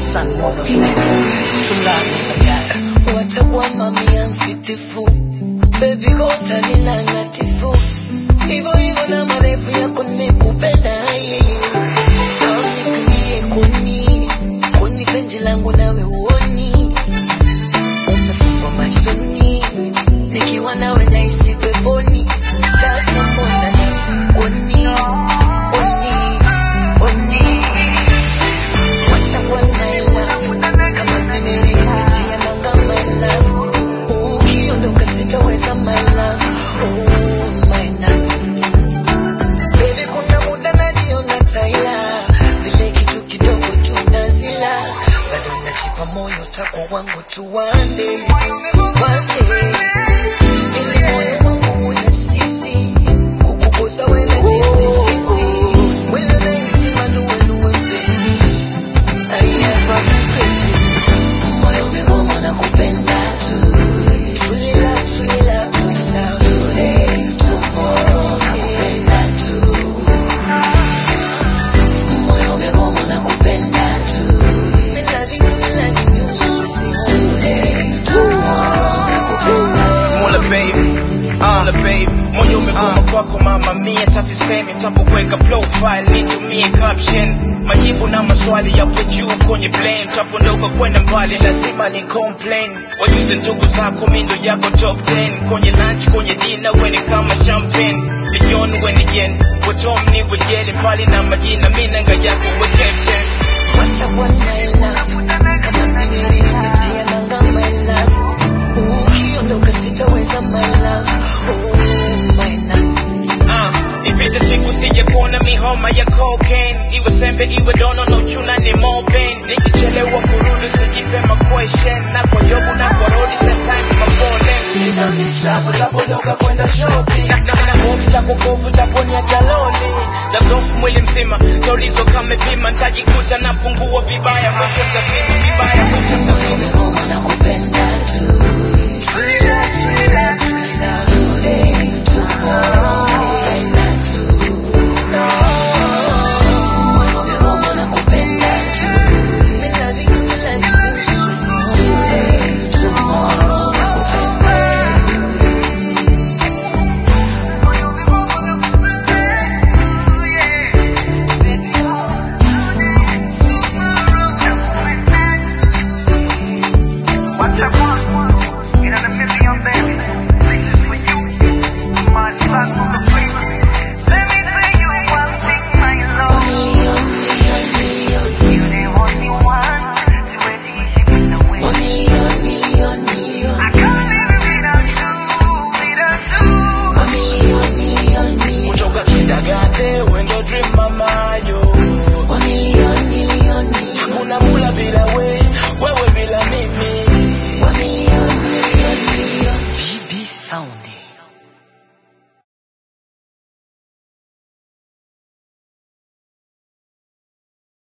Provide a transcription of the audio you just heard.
sun, moon, or flame. True love never die. watakuwa mamia mfitifu bebi gota nina ngatifu hivyo hivyo na marefu yako nimekupenda yeye aunikunie kuni kuni penzi langu nawe uoni umefungwa machoni nikiwa nawe nahisi peponi sasa mbona nahisi oni oni oni watakuwa my love kama nimeripitia nanga my love ukiondoka sitaweza my love oh my love Baby kuna muda najiona taila vile kitu kidogo tunazila bado nachipa moyo tako wangu tu one day one day ili moyo wangu una sisi kukukosa wala tisi sisi mwili unahisi maluweluwe mpenzi Ayafa mpenzi moyo umegoma na kupenda tu Truly love, truly love, truly love Today, tomorrow nakupenda tu moyo umegoma na kupenda tu Me loving you, me loving you so say today, tomorrow nakupenda tu Mola baby, ah Mola baby, moyo umegoma kwako mama mia, tasisemi tapokuweka profile nitumie caption, majibu na maswali yapo juu kwenye blame, tapondoka kwenda mbali lazima ni complain, wajuze ndugu zako mindo yako